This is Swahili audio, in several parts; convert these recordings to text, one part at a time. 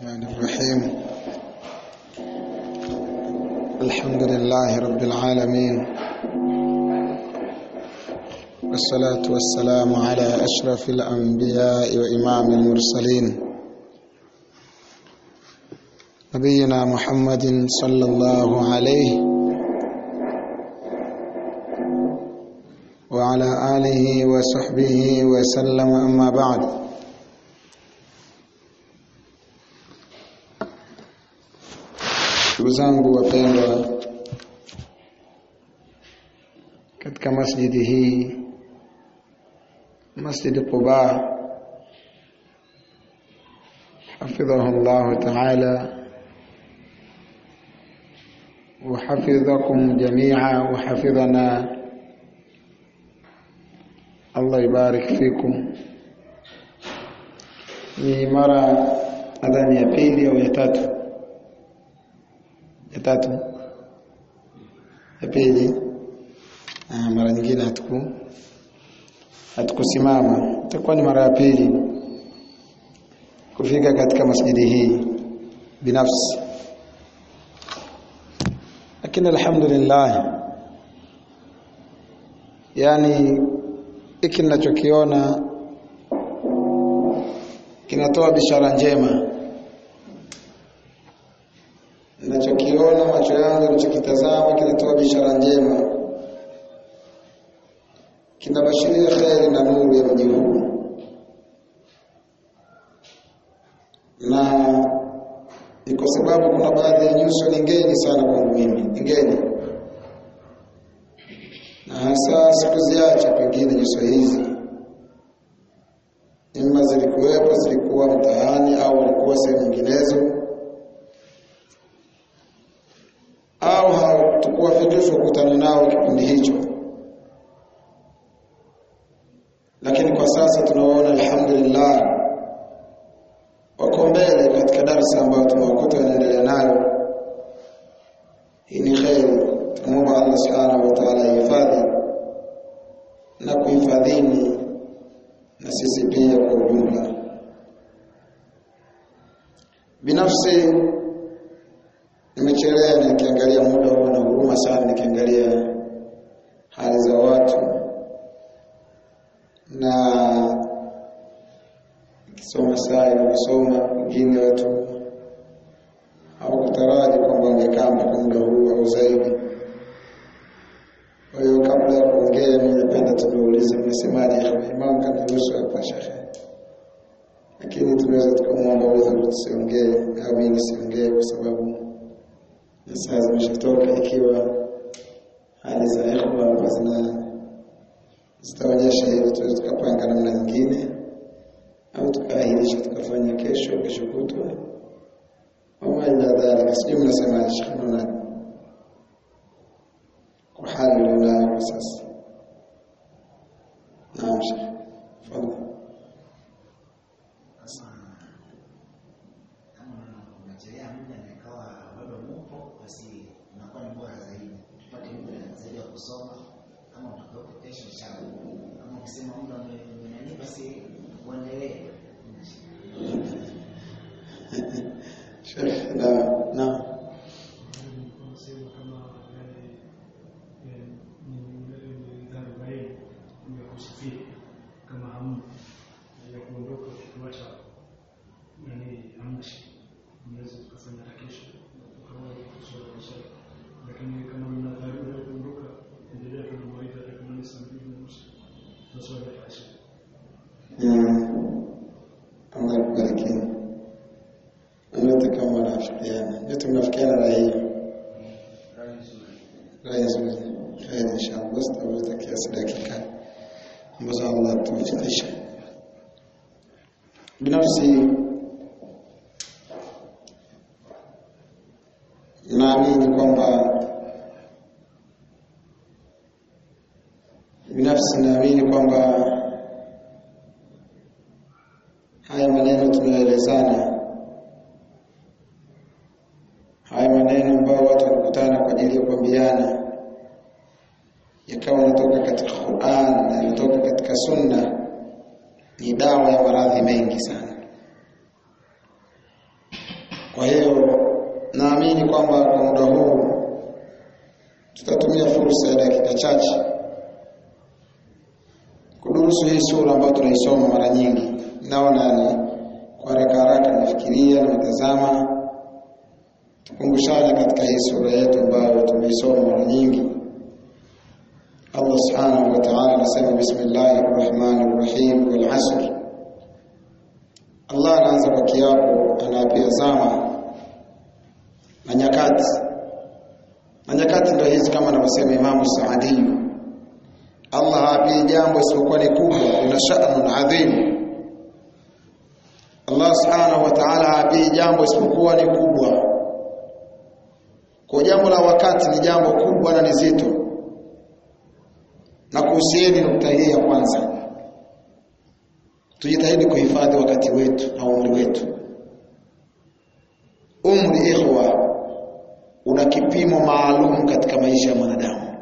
الرحمن الرحيم الحمد لله رب العالمين والصلاة والسلام على أشرف الأنبياء وإمام المرسلين نبينا محمد صلى الله عليه وعلى آله وصحبه وسلم أما بعد ndugu zangu wapendwa katika masjidi hii masjid Quba حفظه الله تعالى وحفظكم جميعا وحفظنا الله يبارك فيكم ni mara nadhani ya pili au ya tatu ya tatu ya pili mara nyingine hatuku hatukusimama itakuwa ni mara ya pili kufika katika masjidi hii binafsi lakini alhamdulillah yani hiki ninachokiona kinatoa bishara njema ninachokiona macho yangu ninachokitazama kinatoa bishara njema kinabashiria kheri na nuru ya mji huu na ni kwa sababu kuna baadhi ya nyuso ni ngeni sana kwangu mimi ngeni na hasa sikuziacha pengine nyuso hizi ima zilikuwepo zilikuwa mtaani au walikuwa sehemu nyinginezo au hatukuwafikishwa kukutana nao kipindi hicho lakini kwa sasa tunawaona alhamdulillah wako mbele katika darasa ambayo tumewakuta wanaendelea nayo hii ni kheri tunamwomba Allah subhanahu wa ta'ala ihifadhi na kuhifadhini na sisi pia kwa ujumla binafsi nimechelea nikiangalia muda huu na huruma sana nikiangalia hali za watu na nikisoma saa inavyosoma wengine watu hawakutaraji kwamba wangekaa mpaka muda huu au zaidi kwa hiyo kabla ya kuongea ningependa tuniulize mnasemaje imam kaniruhusu hapa shekhe lakini tunaweza tukamwomba udhuru tusiongee au mimi nisiongee kwa sababu na saa zimeshatoka ikiwa hali za ikhwa hapa zina zitaonyesha hivyo tunaweza tukapanga namna nyingine au tukaahirisha tukafanya kesho kesho kutwa wama ila dhalika sijui mnasemaje shekhe naonaje kwa hali ulionayo kwa sasa naam shekhe tafadhali kusoma kama utakuwepo kesho inshallah kama ukisema muda umenani basi uendelee Sheikh na na lakini kama mna dharura ya kuondoka endelea tu na mawaidha hata kama ni saa mbili na nusu tunaswali fasha Allah akubariki. Nyote kama mnafikiana, nyote mnafikiana na hiyo rai nzuri. Kheri inshallah, basi tutavuta kiasi dakika ambazo Allah atufikisha. Binafsi naamini kwamba binafsi naamini kwamba haya maneno tunayoelezana, haya maneno ambayo watu wanakutana kwa ajili ya kuambiana, yakawa yanatoka katika Qur'an na yanatoka katika Sunna, ni dawa ya maradhi mengi sana. kwa hiyo naamini kwamba kwa muda huu tutatumia fursa ya dakika chache kudurusu hii sura ambayo tunaisoma mara nyingi naona ni kwa haraka haraka nafikiria nimetazama tukumbushane katika hii sura yetu ambayo tumeisoma mara nyingi Allah subhanahu wa ta'ala anasema bismillahir rahmanir rahim wal asr Allah anaanza kwa kiapo anaapia zama na nyakati na nyakati ndio hizi kama anavyosema Imamu Saadi Allah haapii jambo isipokuwa ni kubwa lina sha'nun adhim Allah subhanahu wa ta'ala haapii jambo isipokuwa ni kubwa kwa jambo la wakati ni jambo kubwa na ni zito na kuhusieni nukta hii ya kwanza tujitahidi kuhifadhi wakati wetu na umri wetu umri ikhwa una kipimo maalum katika maisha ya mwanadamu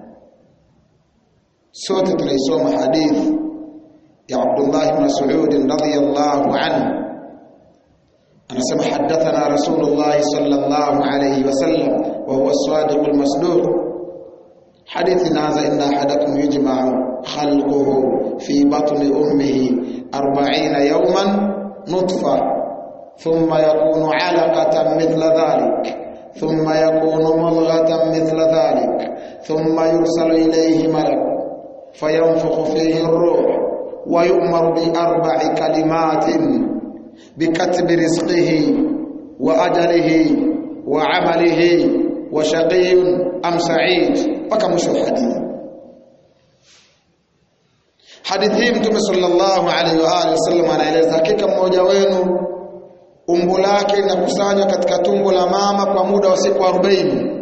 sote tunaisoma hadithi ya Abdullah ibn Mas'ud radhiyallahu anhu anasema hadathana Rasulullah sallallahu alayhi wasallam wa huwa as-sadiq al-masduq حديث هذا إن أحدكم يجمع خلقه في بطن أمه أربعين يوما نطفة ثم يكون علقة مثل ذلك ثم يكون مضغة مثل ذلك ثم يرسل إليه ملك فينفخ فيه الروح ويؤمر بأربع كلمات بكتب رزقه وأجله وعمله وشقي أم سعيد mpaka mwisho wa hadithi hadithi hii mtume sallallahu alaihi wa alihi wasallam anaeleza hakika mmoja wenu umbo lake linakusanywa katika tumbo la mama kwa muda wa siku 40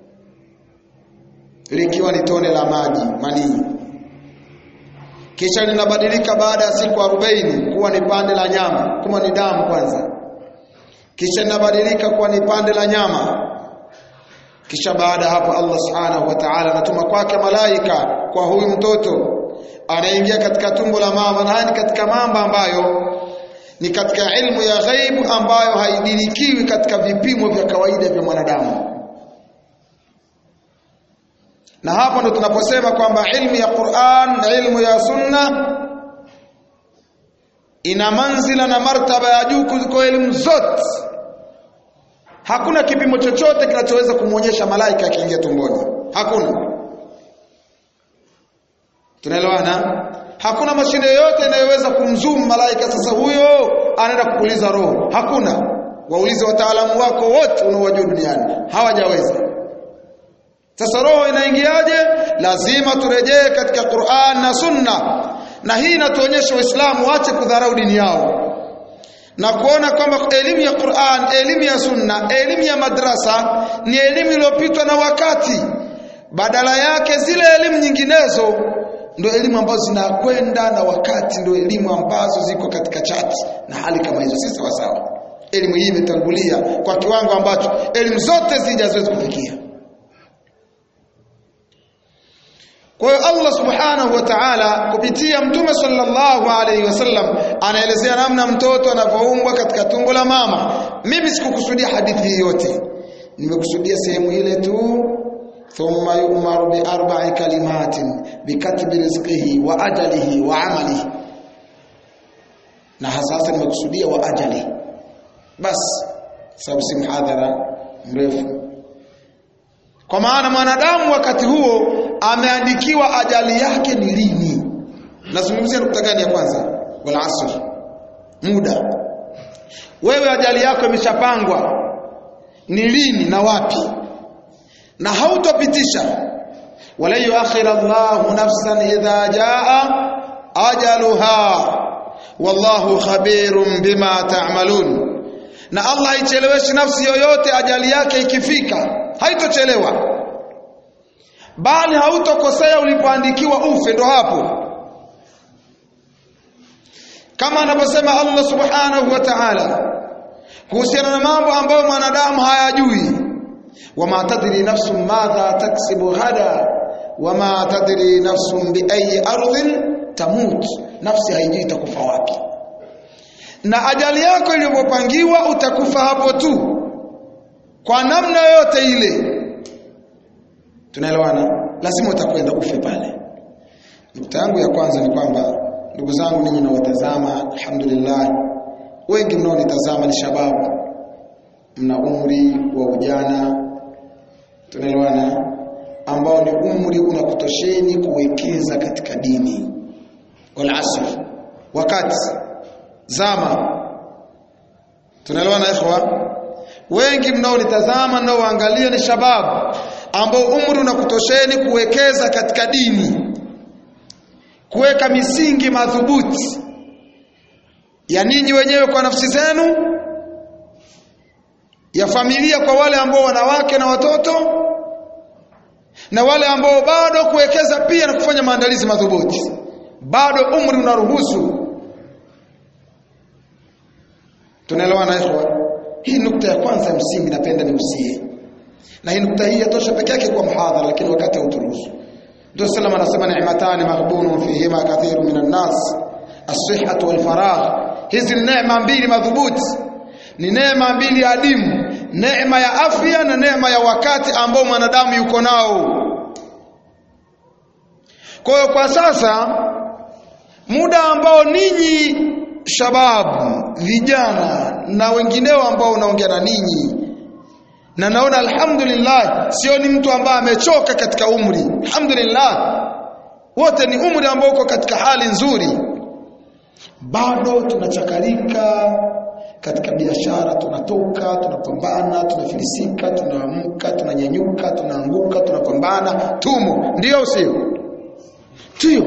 likiwa ni tone la maji manii kisha linabadilika baada ya siku 40 kuwa ni pande la nyama kama ni damu kwanza kisha linabadilika kuwa ni pande la nyama kisha baada hapo Allah subhanahu wa ta'ala anatuma kwake malaika kwa huyu mtoto anaingia katika tumbo la mama na ni katika mambo ambayo ni katika ilmu ya ghaibu ambayo haidirikiwi katika vipimo vya kawaida vya mwanadamu na hapo ndo tunaposema kwamba ilmu ya Qur'an na ilmu ya Sunna ina manzila na martaba ya juu kuliko elimu zote Hakuna kipimo chochote kinachoweza kumwonyesha malaika akiingia tumboni. Hakuna. Tunaelewana? Hakuna mashine yoyote inayoweza kumzoom malaika sasa huyo anaenda kupuliza roho. Hakuna. Waulize wataalamu wako wote unaowajua duniani. Hawajaweza. Sasa roho inaingiaje? Lazima turejee katika Qur'an na Sunna. Na hii inatuonyesha Waislamu waache kudharau dini yao na kuona kwamba elimu ya Qur'an, elimu ya Sunna, elimu ya madrasa ni elimu iliyopitwa na wakati. Badala yake zile elimu nyinginezo ndio elimu ambazo zinakwenda na wakati, ndio elimu ambazo ziko katika chati na hali kama hizo, si sawa sawa. Elimu hii imetangulia kwa kiwango ambacho elimu zote zija haziwezi kufikia. Kwa hiyo Allah Subhanahu wa Ta'ala kupitia Mtume sallallahu alaihi wasallam anaelezea namna mtoto anavyoumbwa katika tumbo la mama. Mimi sikukusudia hadithi hii yote. Nimekusudia sehemu ile tu thumma yu'maru bi arba'i kalimatin bikatbi rizqihi wa ajalihi wa amalihi. Na hasa nimekusudia wa ajali. Bas sababu si mhadhara mrefu. Kwa maana mwanadamu wakati huo ameandikiwa ajali yake ni lini. Nazungumzia nukta gani ya kwanza? Wal asr. Muda. Wewe ajali yako imeshapangwa ni lini na wapi? Na hautopitisha. Wala yuakhir Allahu nafsan idha jaa ajaluha. Wallahu khabirun bima ta'malun. Na Allah haicheleweshe nafsi yoyote ajali yake ikifika. Haitochelewa bali hautokosea ulipoandikiwa ufe ndo hapo kama anavyosema Allah subhanahu wa ta'ala kuhusiana na mambo ambayo mwanadamu hayajui wama tadri nafsun madha taksibu ghada wama tadri nafsun bi ayi ardhin tamut nafsi haijui itakufa wapi na ajali yako iliyopangiwa utakufa hapo tu kwa namna yoyote ile tunaelewana lazima utakwenda ufe pale nukta yangu ya kwanza ni kwamba ndugu zangu ninyi nawatazama alhamdulillah wengi mnaonitazama ni shababu mna umri wa ujana tunaelewana ambao ni umri unakutosheni kuwekeza katika dini wal asr wakati zama tunaelewana ikhwa wengi mnaonitazama mnaoangalia ni shababu ambao umri unakutosheni kuwekeza katika dini kuweka misingi madhubuti ya ninyi wenyewe kwa nafsi zenu ya familia kwa wale ambao wanawake na watoto na wale ambao bado kuwekeza pia na kufanya maandalizi madhubuti bado umri unaruhusu tunaelewana ikhwa hii nukta ya kwanza ya msingi napenda niusie na hii nukta hii yatosha peke yake kwa mhadhara lakini wakati hauturuhusu ndio sallam anasema ni'matani maghbunun fihima kathiru minan nas as-sihhatu wal faragh hizi ni neema mbili madhubuti ni neema mbili adimu neema ya afya na neema ya wakati ambao mwanadamu yuko nao kwa hiyo kwa sasa muda ambao ninyi shababu vijana na wengineo ambao unaongea na ninyi na naona alhamdulillah sio ni mtu ambaye amechoka katika umri alhamdulillah wote ni umri ambao uko katika hali nzuri bado tunachakalika katika biashara tunatoka tunapambana tunafilisika tunaamka tunanyanyuka tunaanguka tunapambana tumo ndio sio ndio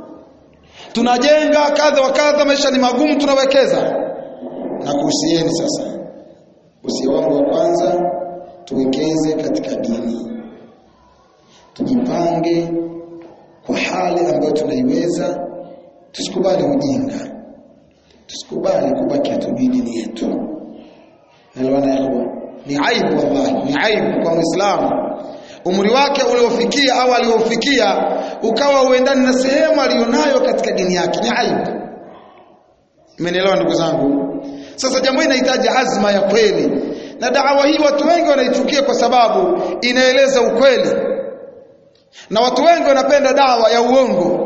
tunajenga kadha wa kadha maisha ni magumu tunawekeza na kuhusieni sasa usia wangu wa kwanza tuwekeze katika dini tujipange kwa hali ambayo tunaiweza tusikubali ujinga tusikubali kubaki hatujui dini yetu naelewana ikhwa ni aibu wallahi ni aibu kwa muislamu umri wake uliofikia au aliofikia ukawa uendani na sehemu alionayo katika dini yake ni aibu mmenielewa ndugu zangu sasa jambo hili linahitaji azma ya kweli na dawa hii watu wengi wanaichukia kwa sababu inaeleza ukweli na watu wengi wanapenda dawa ya uongo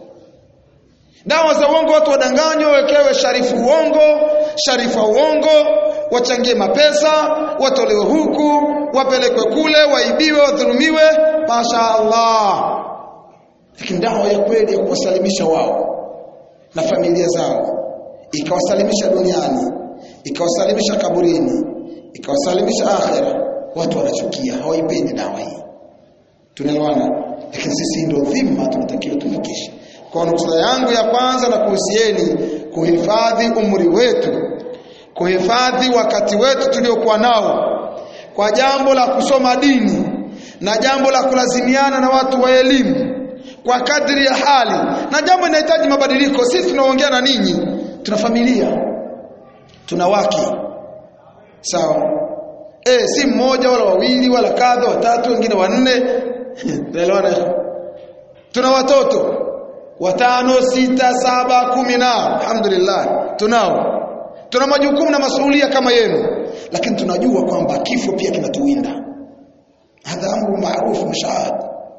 dawa za uongo watu wadanganywa wekewe sharifu uongo sharifa uongo wachangie mapesa watolewe huku wapelekwe kule waibiwe wadhulumiwe masha Allah lakini dawa ya kweli ya kuwasalimisha wao na familia zao ikawasalimisha duniani ikawasalimisha kaburini ikawasalimisha akhera watu wanachukia hawaipendi dawa hii tunaelewana lakini sisi ndio dhima tunatakiwa tufikishe kwa nukta yangu ya kwanza na kuhusieni kuhifadhi umri wetu kuhifadhi wakati wetu tuliokuwa nao kwa jambo la kusoma dini na jambo la kulazimiana na watu wa elimu kwa kadri ya hali na jambo linahitaji mabadiliko sisi tunaongea na ninyi tuna familia tuna wake sawa eh si mmoja wala wawili wala kadha watatu wengine wanne tunaelewana tuna watoto watano sita saba kumi na alhamdulillah tunao tuna majukumu na masuhulia kama yenu lakini tunajua kwamba kifo pia kinatuwinda hadha amru maarufu mashahad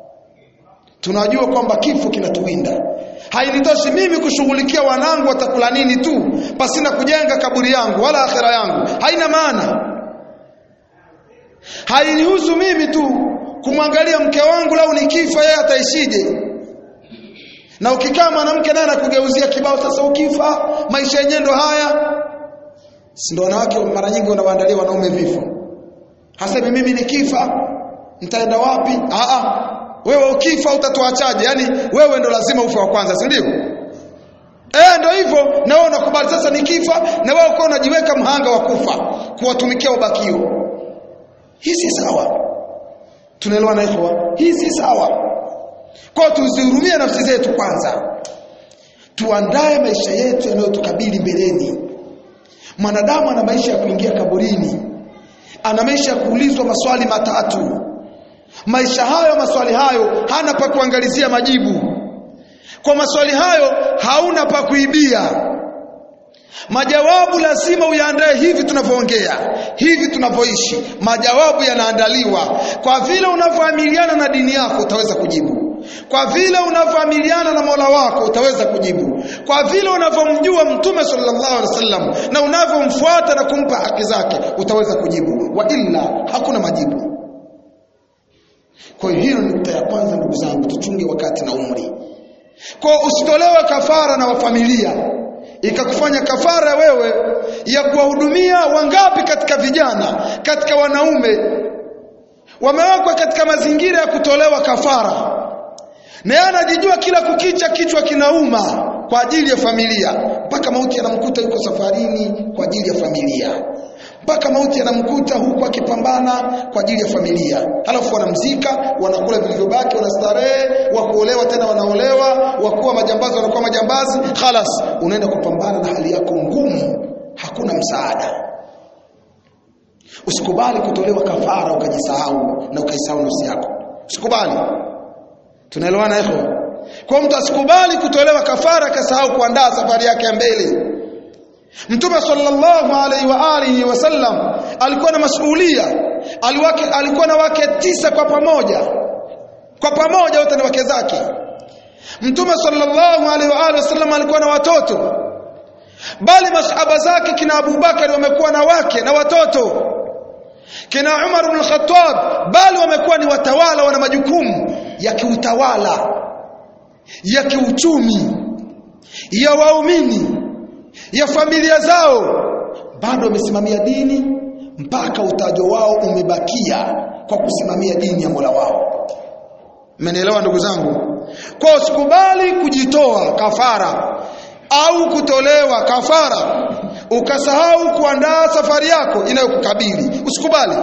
tunajua kwamba kifo kinatuwinda hainitoshi mimi kushughulikia wanangu watakula nini tu pasina kujenga kaburi yangu wala akhera yangu haina maana hainihusu mimi tu kumwangalia mke wangu lau nikifa yeye ataishije na ukikaa mwanamke naye anakugeuzia kibao sasa ukifa maisha yenyewe ndo haya si ndo wanawake mara nyingi wanawaandalia wanaume vifo hasemi mimi nikifa nitaenda wapi a a wewe ukifa utatuachaje yani wewe ndo lazima ufe wa kwanza si ndio eh ndio hivyo na wewe unakubali sasa nikifa na wewe uko unajiweka mhanga wa kufa kuwatumikia ubakio hii si sawa tunaelewana ikhwa hii si sawa kwa tuzihurumie nafsi zetu kwanza tuandae maisha yetu yanayotukabili mbeleni mwanadamu ana maisha ya kuingia kaburini ana maisha ya kuulizwa maswali matatu maisha hayo maswali hayo hana pa kuangalizia majibu kwa maswali hayo hauna pa kuibia majawabu lazima uyaandae hivi tunavyoongea hivi tunavyoishi majawabu yanaandaliwa kwa vile unavyoamiliana na dini yako utaweza kujibu kwa vile unavyoamiliana na Mola wako utaweza kujibu kwa vile unavyomjua mtume sallallahu alaihi wasallam na unavyomfuata na kumpa haki zake utaweza kujibu wa illa hakuna majibu kwa hiyo hiyo ni nukta ya kwanza ndugu zangu tuchunge wakati na umri kwa usitolewe kafara na wafamilia ikakufanya kafara wewe ya kuwahudumia wangapi katika vijana katika wanaume wamewekwa katika mazingira ya kutolewa kafara na yeye anajijua kila kukicha kichwa kinauma kwa ajili ya familia mpaka mauti yanamkuta yuko safarini kwa ajili ya familia mpaka mauti yanamkuta huku akipambana kwa ajili ya familia halafu wanamzika wanakula vilivyobaki wanastarehe wa kuolewa tena wanaolewa wakuwa majambazi wanakuwa majambazi khalas unaenda kupambana na hali yako ngumu hakuna msaada usikubali kutolewa kafara ukajisahau na ukaisahau nafsi yako usikubali tunaelewana hivyo kwa mtu asikubali kutolewa kafara akasahau kuandaa safari yake ya mbele Mtume sallallahu alaihi wa alihi wasallam alikuwa na masuhulia aliwake alikuwa na wake tisa kwa pamoja kwa pamoja wote ni wake zake Mtume sallallahu alaihi wa alihi wasallam alikuwa na watoto bali masahaba zake kina Abu Bakari wamekuwa na wake na watoto kina Umar ibn Khattab bali wamekuwa ni watawala wana majukumu ya kiutawala ya kiuchumi ya waumini ya familia zao bado wamesimamia dini mpaka utajo wao umebakia kwa kusimamia dini ya Mola wao mmenielewa ndugu zangu kwa usikubali kujitoa kafara au kutolewa kafara ukasahau kuandaa safari yako inayokukabili usikubali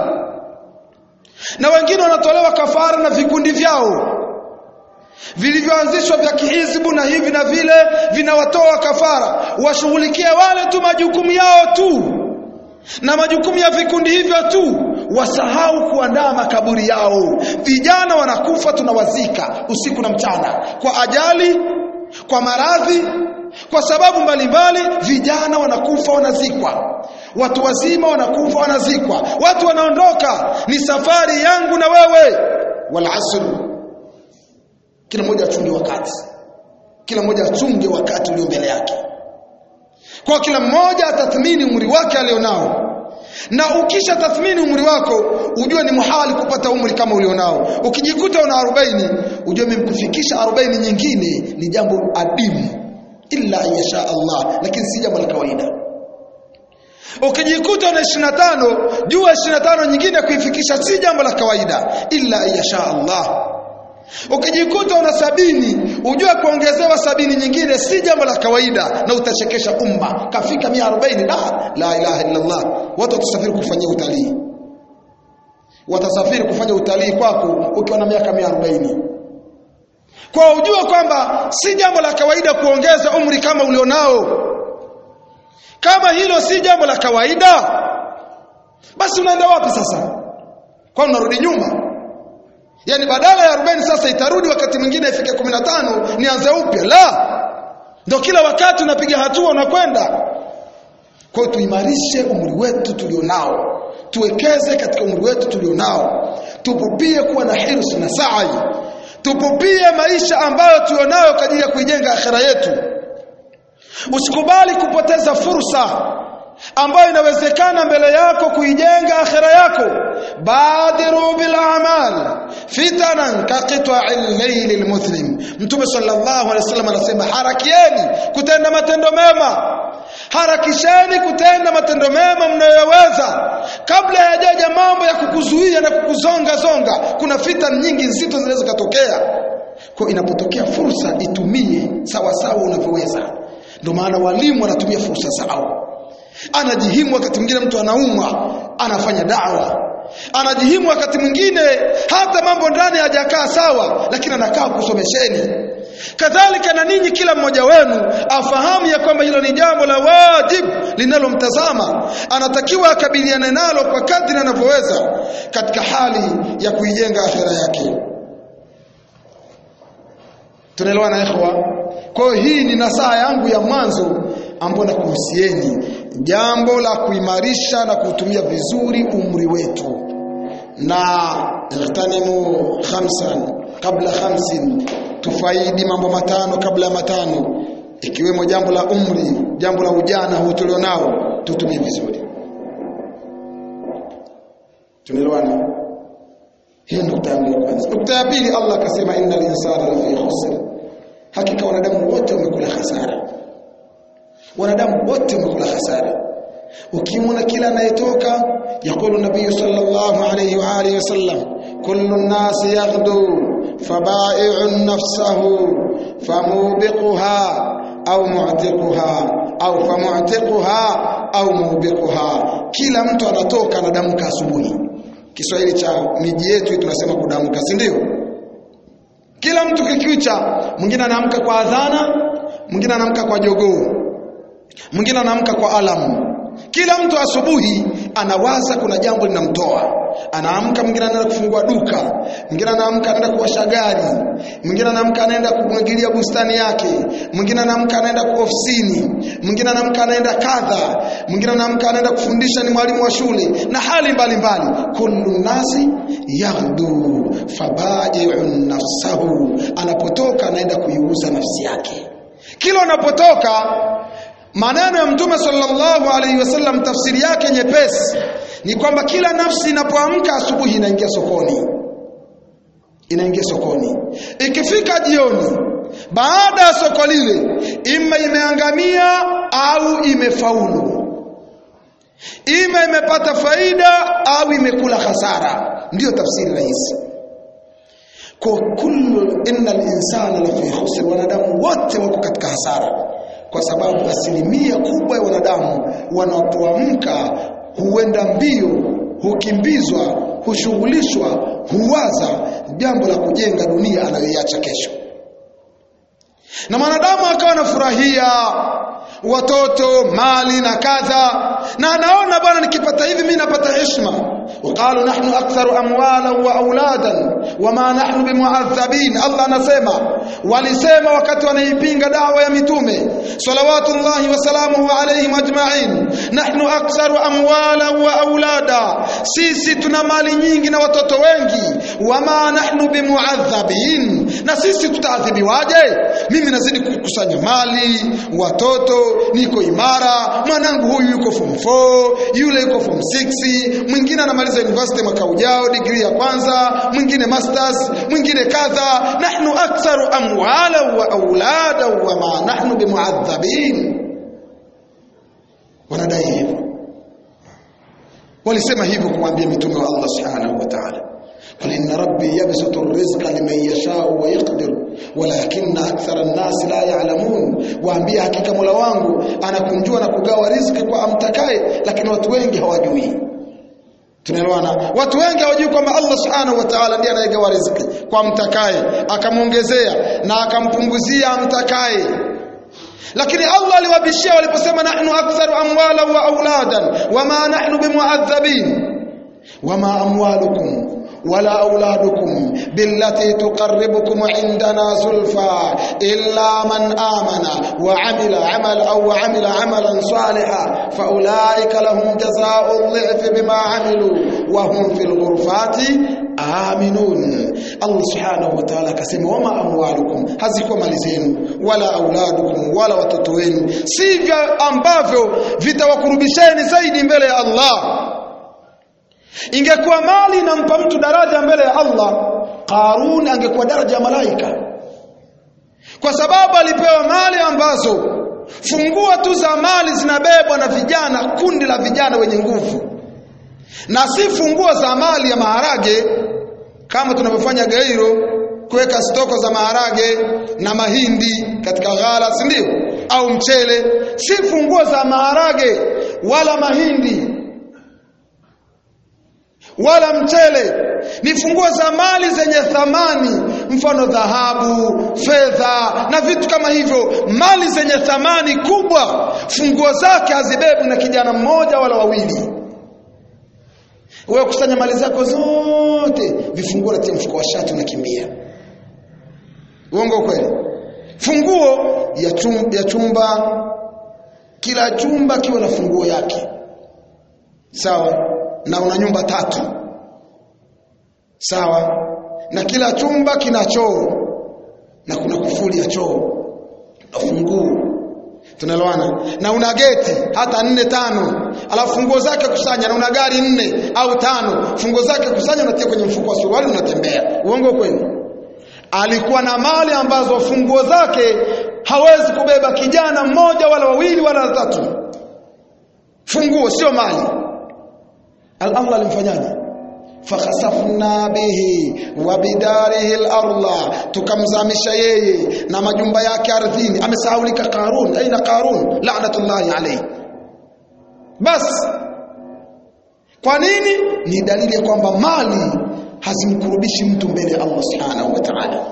na wengine wanatolewa kafara na vikundi vyao vilivyoanzishwa vya kihizbu na hivi na vile vinawatoa kafara washughulikie wale tu majukumu yao tu na majukumu ya vikundi hivyo tu wasahau kuandaa makaburi yao vijana wanakufa tunawazika usiku na mchana kwa ajali kwa maradhi kwa sababu mbalimbali vijana wanakufa wanazikwa watu wazima wanakufa wanazikwa watu wanaondoka ni safari yangu na wewe wal asr kila mmoja achunge wakati kila mmoja achunge wakati ulio mbele yake kwa kila mmoja atathmini umri wake alionao na ukisha tathmini umri wako ujue ni muhali kupata umri kama ulionao ukijikuta una 40 ujue mimkufikisha 40 nyingine ni jambo adimu illa yasha Allah lakini si jambo la kawaida ukijikuta una 25 jua 25 nyingine kuifikisha si jambo la kawaida illa yasha Allah ukijikuta una sabini ujue kuongezewa sabini nyingine si jambo la kawaida na utachekesha umma kafika 140 la la ilaha illa Allah watu watasafiri kufanyia utalii watasafiri kufanya utalii kwako ukiwa na miaka 140 kwa ujue kwamba si jambo la kawaida kuongeza umri kama ulionao kama hilo si jambo la kawaida basi unaenda wapi sasa kwa unarudi nyuma yani badala ya 40 sasa itarudi wakati mwingine ifike 15 nianze upya la ndio kila wakati unapiga hatua unakwenda kwa tuimarishe umri wetu tulionao tuwekeze katika umri wetu tulionao tupupie kuwa na hirs na sa'i tupupie maisha ambayo tulionayo kwa ajili ya kuijenga akhera yetu usikubali kupoteza fursa ambayo inawezekana mbele yako kuijenga akhera yako badiru bil a'mal fitanan ka qita'il layl al muslim mtume sallallahu alaihi wasallam anasema harakieni kutenda matendo mema harakisheni kutenda matendo mema mnayoweza kabla hayajaja mambo ya kukuzuia na kukuzonga zonga kuna fitan nyingi nzito zinaweza kutokea kwa inapotokea fursa itumie sawa sawa unavyoweza ndio maana walimu wanatumia fursa zao anajihimu wakati mwingine mtu anaumwa anafanya dawa anajihimu wakati mwingine hata mambo ndani hajakaa sawa lakini anakaa kusomesheni kadhalika na ninyi kila mmoja wenu afahamu ya kwamba hilo ni jambo la wajib linalomtazama anatakiwa akabiliane nalo kwa kadri anavyoweza katika hali ya kuijenga akhera yake tunaelewana ikhwa kwa hiyo hii ni nasaha yangu ya mwanzo ambalo nakuhusieni jambo la kuimarisha na kutumia vizuri umri wetu na ightanimu khamsan kabla khamsin tufaidi mambo matano kabla ya matano ikiwemo jambo la umri jambo la ujana huu tulionao tutumie vizuri tunaelewana hiyo nukta yangu ya kwanza nukta ya pili Allah akasema innal insana lafi khusr hakika wanadamu wote wamekula hasara wanadamu wote wamekula hasara ukimwona kila anayetoka yakulu nabii sallallahu alayhi wa alihi wasallam kullu an-nas yaghdu fabai'un nafsahu famubiquha au mu'tiquha au famu'tiquha au mubiquha kila mtu anatoka anadamka asubuhi Kiswahili cha miji yetu tunasema kudamka si ndio kila mtu kikicha mwingine anaamka kwa adhana mwingine anaamka kwa jogoo mwingine anaamka kwa alamu kila mtu asubuhi anawaza kuna jambo linamtoa anaamka mwingine anaenda kufungua duka mwingine anaamka anaenda kuwasha gari mwingine anaamka anaenda kumwagilia bustani yake mwingine anaamka anaenda kwa ofisini mwingine anaamka anaenda kadha mwingine anaamka anaenda kufundisha ni mwalimu wa shule na hali mbalimbali kullu nasi yaghdu fabaji'un nafsahu anapotoka anaenda kuiuza nafsi yake kila unapotoka maneno ya mtume sallallahu alaihi wasallam tafsiri yake nyepesi ni kwamba kila nafsi inapoamka asubuhi inaingia sokoni inaingia sokoni ikifika jioni baada ya soko lile ima imeangamia au imefaulu ima imepata faida au imekula hasara ndiyo tafsiri rahisi kwa kullu innal insana lafi khusr wanadamu wote wako katika hasara kwa sababu asilimia kubwa ya wanadamu wanapoamka huenda mbio hukimbizwa hushughulishwa huwaza jambo la kujenga dunia anayoiacha kesho na mwanadamu akawa anafurahia watoto mali na kadha na anaona bwana nikipata hivi mimi napata heshima وقالوا نحن أكثر أموالا وأولادا وما نحن بمعذبين الله anasema walisema wakati wanaipinga dawa ya mitume salawatullahi wasalamuhu alayhim ajma'in nahnu aktharu amwala wa aulada sisi tuna mali nyingi na watoto wengi wama nahnu bimuadhabin na sisi tutaadhibiwaje mimi nazidi kukusanya mali watoto niko imara mwanangu huyu yuko form 4 yule yuko form 6 mwingine anamaliza university mwaka ujao degree ya kwanza mwingine masters mwingine kadha nahnu aktharu amwala wa aulada wa ma nahnu bimuadhabin wanadai hivyo walisema hivyo kumwambia mitume wa Allah subhanahu wa ta'ala قل إن ربي يبسط الرزق لمن يشاء ويقدر ولكن أكثر الناس لا يعلمون waambia hakika Mola wangu anakunjua na kugawa riziki kwa amtakaye lakini watu wengi hawajui tunaelewana watu wengi hawajui kwamba Allah subhanahu wa ta'ala ndiye anayegawa riziki kwa mtakaye akamwongezea na akampunguzia amtakaye lakini Allah aliwabishia waliposema nahnu aktharu amwala wa auladan wama nahnu bimuadhabin wama amwalukum ولا أولادكم بالتي تقربكم عندنا زلفى إلا من آمن وعمل عمل أو عمل عملا صالحا فأولئك لهم جزاء الضعف بما عملوا وهم في الغرفات آمنون الله سبحانه وتعالى كسم وما أموالكم hazikuwa mali zenu wala auladukum wala watoto wenu sivyo ambavyo vitawakurubisheni zaidi mbele ya Allah ingekuwa mali inampa mtu daraja mbele ya Allah Qarun angekuwa daraja ya malaika kwa sababu alipewa mali ambazo fungua tu za mali zinabebwa na vijana kundi la vijana wenye nguvu na si funguo za mali ya maharage kama tunavyofanya Gairo kuweka stoko za maharage na mahindi katika ghala si ndio au mchele si funguo za maharage wala mahindi wala mchele ni funguo za mali zenye thamani mfano dhahabu fedha na vitu kama hivyo mali zenye thamani kubwa funguo zake hazibebu na kijana mmoja wala wawili wewe kusanya mali zako zote vifunguo natia mfuko wa shati unakimbia uongo kweli funguo ya chumba, ya chumba kila chumba kiwe na funguo yake sawa na una nyumba tatu sawa na kila chumba kina choo na kuna kufuli ya choo na funguo tunaelewana na una geti hata nne tano alafu funguo zake kusanya na una gari nne au tano funguo zake kusanya unatia kwenye mfuko wa suruali unatembea uongo kweli alikuwa na mali ambazo funguo zake hawezi kubeba kijana mmoja wala wawili wala watatu funguo sio mali Allah alimfanyaje fakhasafna bihi wa bidarihi al-ardha tukamzamisha yeye na majumba yake ardhini amesahaulika Qarun aina Qarun la'natullahi alayhi bas kwa nini ni dalili ya kwamba mali hazimkurubishi mtu mbele ya Allah subhanahu wa ta'ala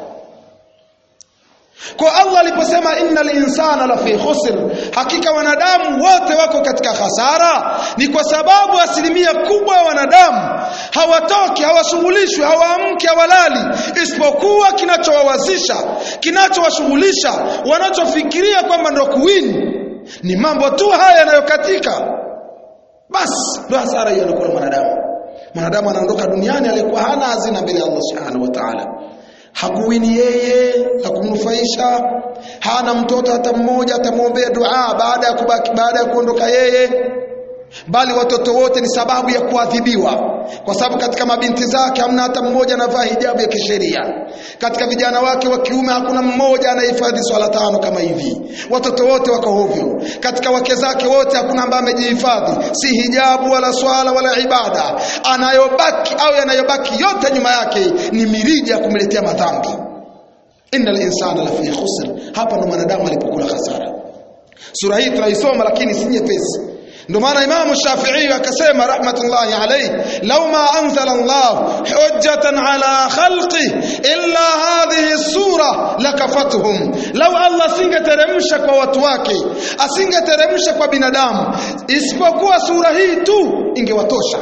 kwa Allah aliposema innal insana lafi khusr hakika wanadamu wote wako katika hasara ni kwa sababu asilimia kubwa ya wanadamu hawatoki hawashughulishwi hawaamki hawalali isipokuwa kinachowawazisha kinachowashughulisha wanachofikiria kwamba ndo kuwini ni mambo tu haya yanayokatika basi ndo hasara hiyo anakuwa mwanadamu mwanadamu anaondoka duniani alikuwa hana hazina mbele ya Allah subhanahu wa ta'ala hakuwini yeye la kumnufaisha hana mtoto hata mmoja atamwombea dua baada ya kubaki baada ya kuondoka yeye bali watoto wote ni sababu ya kuadhibiwa kwa sababu katika mabinti zake hamna hata mmoja anavaa hijabu ya kisheria katika vijana wake wa kiume hakuna mmoja anahifadhi swala tano kama hivi watoto wote wako hovyo katika wake zake wote hakuna ambaye amejihifadhi si hijabu wala swala wala ibada anayobaki au yanayobaki yote nyuma yake ni mirija ya kumletea madhambi innal insana lafi khusr hapa ndo mwanadamu alipokula hasara sura hii tunaisoma lakini si nyepesi ndio maana Imam Shafi'i akasema rahmatullahi alayhi law ma anzala Allah hujjatan ala khalqi illa hadhihi sura lakafatuhum law Allah singeteremsha kwa watu wake asingeteremsha kwa binadamu isipokuwa sura hii tu ingewatosha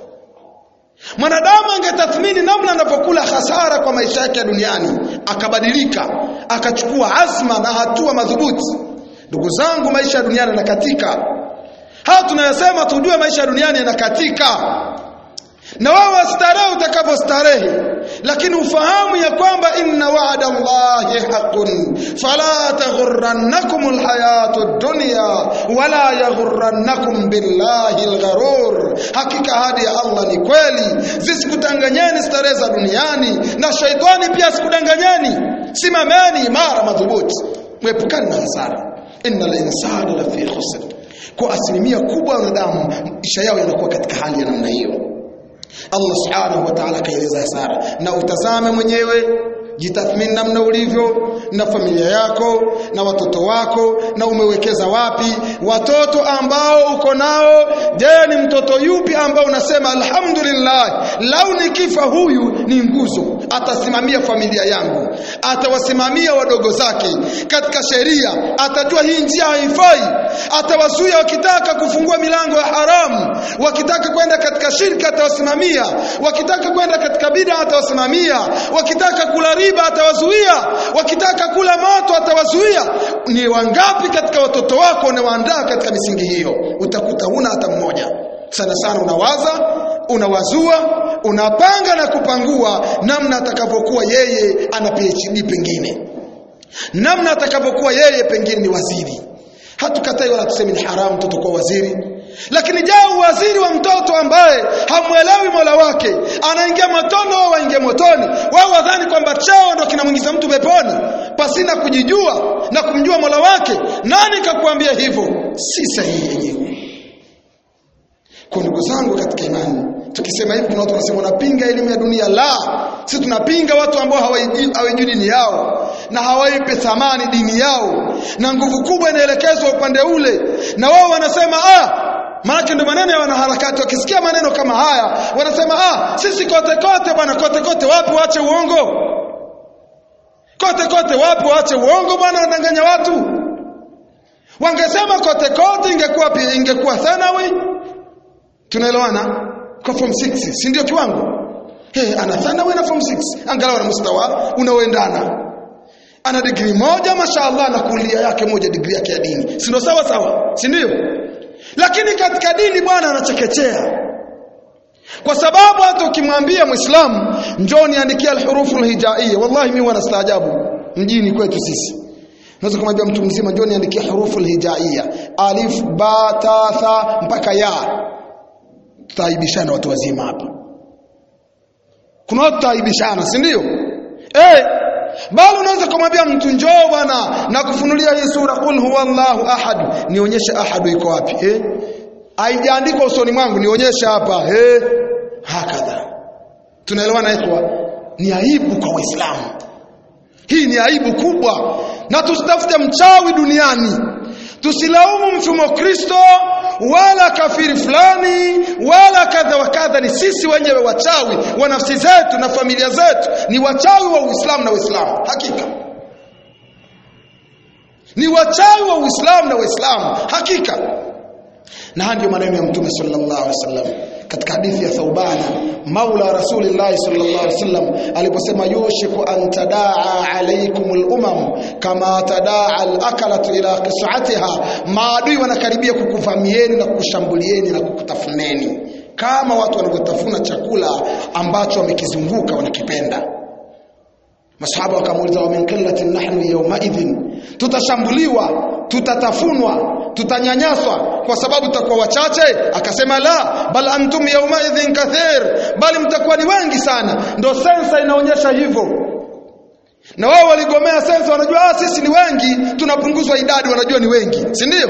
mwanadamu angetathmini namna anapokula hasara kwa maisha yake duniani akabadilika akachukua azma na hatua madhubuti ndugu zangu maisha ya duniani yanakatika haya tunayosema tujue maisha duniani yanakatika na wewe starehe utakapostarehe lakini ufahamu ya kwamba inna wa'da Allahi haqqun fala taghurrannakum alhayatu ad-dunya wala yaghurrannakum billahi algharur hakika hadi ya Allah ni kweli zisikutanganyeni starehe za duniani na shaitani pia sikudanganyeni simameni imara madhubuti mwepukani na hasara innal insana lafi khusr kwa asilimia kubwa ya wanadamu maisha yao yanakuwa katika hali ya namna hiyo Allah subhanahu wa ta'ala kaeleza hasara na utazame mwenyewe jitathmini namna ulivyo na familia yako na watoto wako na umewekeza wapi watoto ambao uko nao je ni mtoto yupi ambao unasema alhamdulillah lau nikifa huyu ni nguzo atasimamia familia yangu atawasimamia wadogo zake katika sheria atajua hii njia haifai atawazuia wakitaka kufungua milango ya haramu wakitaka kwenda katika shirka atawasimamia wakitaka kwenda katika bid'a atawasimamia wakitaka kula riba atawazuia wakitaka kula moto atawazuia ni wangapi katika watoto wako unawaandaa katika misingi hiyo utakuta huna hata mmoja sana sana unawaza unawazua unapanga na kupangua namna atakavyokuwa yeye ana PhD pengine namna atakavyokuwa yeye pengine ni waziri hatukatai wala tuseme ni haramu mtoto kuwa waziri lakini je waziri wa mtoto ambaye hamwelewi mola wake anaingia motoni au waingia motoni wao wadhani kwamba cheo ndo kinamwingiza mtu peponi pasina kujijua na kumjua mola wake nani kakuambia hivyo si sahihi yenyewe kwa ndugu zangu katika imani tukisema hivi kuna watu wanasema wanapinga elimu ya dunia la sisi tunapinga watu ambao hawajui dini yao na hawaipe thamani dini yao na nguvu kubwa inaelekezwa upande ule na wao wanasema ah maana ndio maneno ya wanaharakati wakisikia maneno kama haya wanasema ah sisi kote kote bwana kote kote wapi waache uongo kote kote wapi waache uongo bwana wanadanganya watu wangesema kote kote ingekuwa ingekuwa thanawi tunaelewana kwa form 6 si ndio kiwango hey, ana thanawi na form 6 angalau na mustawa unaoendana ana digrii moja mashaallah na kulia yake moja digrii yake ya dini si ndio sawa sawa si ndio lakini katika dini bwana anachekechea kwa sababu hata ukimwambia muislamu njoo niandikia alhurufu alhijaiya wallahi mimi wanastaajabu mjini kwetu sisi Unaweza kumwambia mtu mzima njoo niandikie hurufu alhijaiya alif ba ta tha mpaka ya tutaibishana watu wazima hapa kuna watu tutaibishana si ndio eh bali unaweza kumwambia mtu njoo bwana na kufunulia hii sura qul huwallahu ahad nionyeshe ahad iko wapi eh haijaandikwa usoni mwangu nionyeshe hapa eh hakadha tunaelewana ikhwa ni aibu kwa waislamu hii ni aibu kubwa na tusitafute mchawi duniani tusilaumu mfumo Kristo wala kafiri fulani wala kadha wa kadha ni sisi wenyewe wachawi wa nafsi zetu na familia zetu ni wachawi wa Uislamu na Uislamu hakika ni wachawi wa Uislamu na Uislamu hakika na ndio maneno ya Mtume sallallahu alaihi wasallam katika hadithi ya Thauban maula Rasulillah sallallahu alaihi wasallam aliposema yushiku an tadaa alaykum al-umam kama tadaa al-akalatu ila qis'atiha maadui wanakaribia kukuvamieni na kukushambulieni na kukutafuneni kama watu wanavyotafuna chakula ambacho wamekizunguka wanakipenda masahaba wakamuuliza wa min qillatin nahnu yawma idhin tutashambuliwa tutatafunwa tutanyanyaswa kwa sababu tutakuwa wachache akasema la bal antum yawma idhin kathir bali mtakuwa ni wengi sana ndio sensa inaonyesha hivyo na wao waligomea sensa wanajua ah sisi ni wengi tunapunguzwa idadi wanajua ni wengi si ndio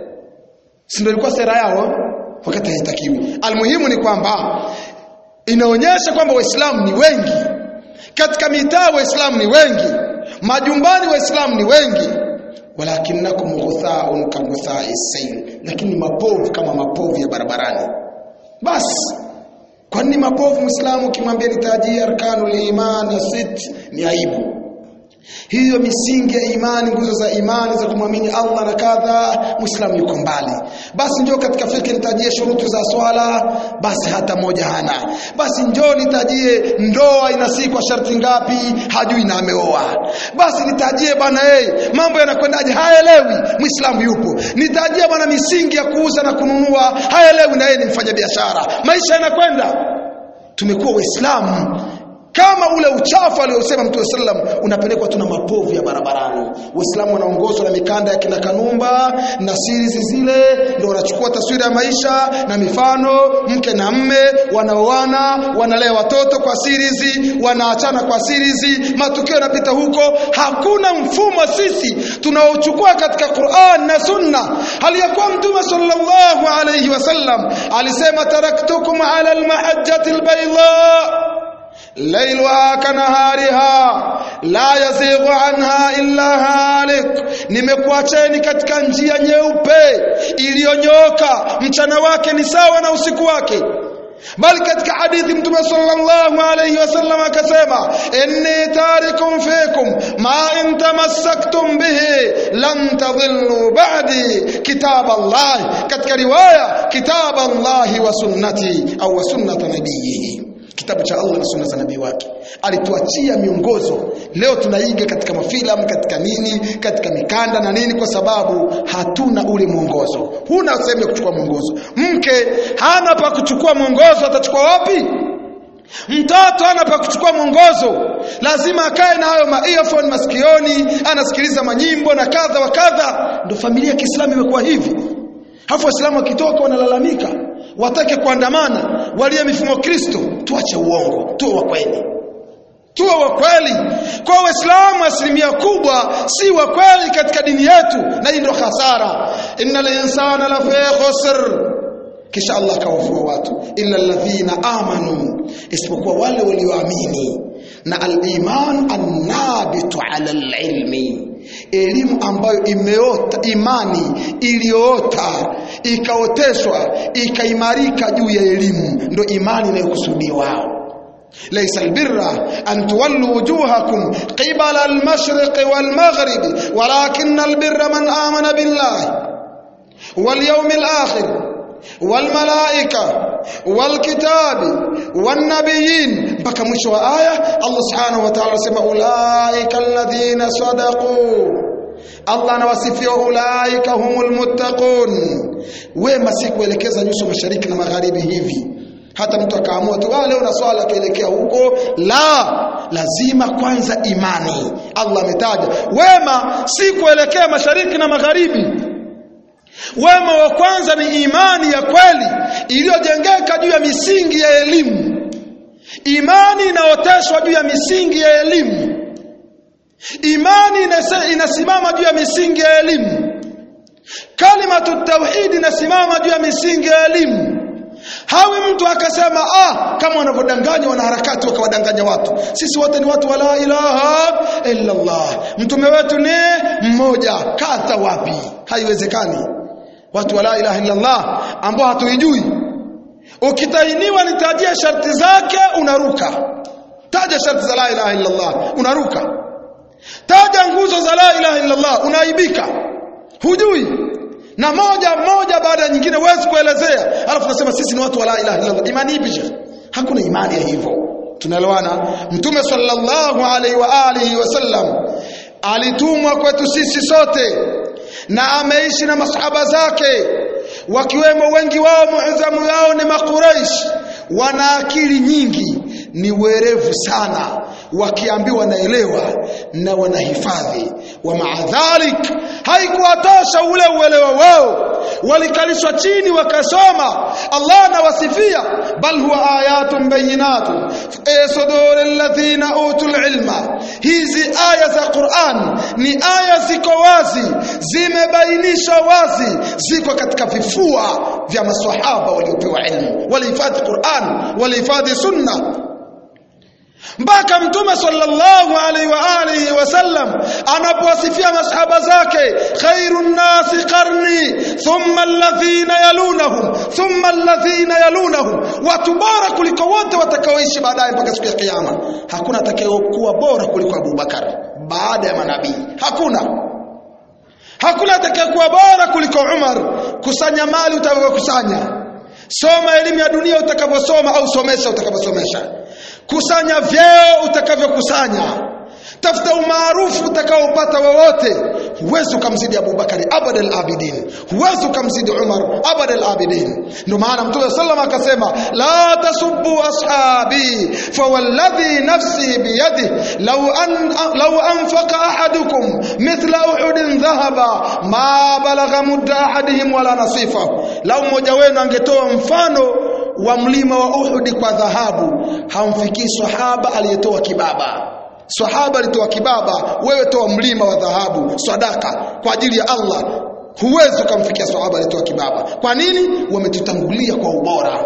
si ndio ilikuwa sera yao wakati haitakiwi almuhimu ni kwamba inaonyesha kwamba waislamu ni wengi katika mitaa waislamu ni wengi majumbani waislamu ni wengi walakinakum ghuthaun ka ghuthai sayl lakini mapovu kama mapovu ya barabarani basi kwa nini mapovu muislamu ukimwambia nitajie arkanul iman ya sit ni aibu hiyo misingi ya imani nguzo za imani za kumwamini Allah na kadha muislamu yuko mbali basi njoo katika fikra nitajie shurutu za swala basi hata moja hana basi njoo nitajie ndoa inasikwa sharti ngapi hajui na ameoa basi nitajie bwana hey, mambo yanakwendaje haelewi muislamu yupo nitajie bwana misingi ya kuuza na kununua haelewi na yeye ni mfanyabiashara maisha yanakwenda tumekuwa waislamu kama ule uchafu aliosema Mtume sallam unapelekwa tu na mapovu ya barabarani. Waislamu wanaongozwa na mikanda ya kina Kanumba na series zile, ndio wanachukua taswira ya maisha na mifano, mke na mme wanaoana, wanalea watoto kwa series, wanaachana kwa series, matukio yanapita huko. Hakuna mfumo sisi tunaochukua katika Qur'an na Sunna. Aliyakuwa Mtume sallallahu alayhi wasallam alisema taraktukum ala almahajjati albayda ليلها كنهارها لا يزيغ عنها إلا هالك nimekuacheni katika njia nyeupe iliyonyoka mchana wake ni sawa na usiku wake bali katika hadithi mtume sallallahu alayhi wasallam akasema inni tarikum fikum ma in tamassaktum bihi lan tadhillu ba'di kitab Allah katika riwaya kitab Allah wa sunnati au wa sunnata nabiyihi kitabu cha Allah na sunna za nabii wake alituachia miongozo leo tunaiga katika mafilamu katika nini katika mikanda na nini kwa sababu hatuna ule mwongozo huna sehemu ya kuchukua mwongozo mke hana pa kuchukua mwongozo atachukua wapi mtoto hana pa kuchukua mwongozo lazima akae na hayo ma earphone masikioni anasikiliza manyimbo na kadha wa kadha ndio familia ya Kiislamu imekuwa hivi hafu waislamu wakitoka wanalalamika watake kuandamana walie mifumo Kristo tuache uongo tuwe wa kweli tuwe wa kweli kwa waislamu asilimia kubwa si wa kweli katika dini yetu na hii ndio hasara innal insana la fi khusr kisha Allah kawafua watu illa alladhina amanu isipokuwa wale walioamini na al-iman an-nabitu ala al-ilmi elimu ambayo imeota imani iliyoota ikaoteshwa ikaimarika juu ya elimu ndio imani inayokusudiwa ليس البر أن تولوا وجوهكم قبل المشرق والمغرب ولكن البر من آمن بالله واليوم الآخر والملائكة والكتاب والنبيين mpaka mwisho wa aya Allah subhanahu wa ta'ala anasema ulaika alladhina sadaqu Allah anawasifia ulaika humul muttaqun wema si kuelekeza nyuso mashariki na magharibi hivi hata mtu akaamua tu ah leo na swala akaelekea huko la lazima kwanza imani Allah ametaja wema si kuelekea mashariki na magharibi wema wa kwanza ni imani ya kweli iliyojengeka juu ya misingi ya elimu imani inaoteshwa juu ya misingi ya elimu imani inase- inasimama juu ya misingi ya elimu kalimatu tauhid inasimama juu ya misingi ya elimu hawi mtu akasema ah kama wanavyodanganya wanaharakati wakawadanganya watu sisi wote ni watu wa la ilaha illa Allah mtume wetu ni mmoja kadha wapi haiwezekani watu wa la ilaha illa Allah ambao hatuijui ukitainiwa nitajia sharti zake unaruka taja sharti za la ilaha illa Allah unaruka taja nguzo za la ilaha illa Allah unaaibika hujui na moja moja baada ya nyingine huwezi kuelezea alafu nasema sisi ni watu wa la ilaha illa Allah imani ipi shekh hakuna imani ya hivyo tunaelewana mtume sallallahu alaihi wa alihi wasallam alitumwa kwetu sisi sote na ameishi na masahaba zake wakiwemo wengi wao muadhamu yao ni makuraish wana akili nyingi ni werevu sana wakiambiwa naelewa na wanahifadhi wa maadhalik haikuwatosha ule uelewa wao walikalishwa chini wakasoma Allah anawasifia bal huwa ayatun bayinatun fi suduri alladhina utul ilma hizi aya za Qur'an ni aya ziko wazi zimebainishwa wazi ziko katika vifua vya maswahaba waliopewa ilmu walihifadhi Qur'an walihifadhi sunna mpaka mtume sallallahu alaihi wa alihi wasallam anapowasifia masahaba zake khairun nasi qarni thumma alladhina yalunahum thumma alladhina yalunahum watu bora kuliko wote watakaoishi baadaye mpaka siku ya kiyama hakuna atakayekuwa bora kuliko Abu Bakar baada ya manabii hakuna hakuna atakayekuwa bora kuliko Umar kusanya mali utakayokusanya soma elimu ya dunia utakavyosoma au somesha utakavyosomesha kusanya vyeo utakavyokusanya tafuta umaarufu utakaopata wowote huwezi ukamzidi Abubakari abadal abidin huwezi ukamzidi Umar abadal abidin ndio maana Mtume sallam akasema la tasubbu ashabi fawalladhi nafsi biyadi law an law anfaqa ahadukum mithla uhudin dhahaba ma balagha mudda ahadihim wala nasifahu law mmoja wenu angetoa mfano wa mlima wa Uhud kwa dhahabu hamfikii sahaba aliyetoa kibaba sahaba alitoa kibaba wewe toa mlima wa dhahabu sadaka kwa ajili ya Allah huwezi ukamfikia sahaba aliyetoa kibaba kwa nini wametutangulia kwa ubora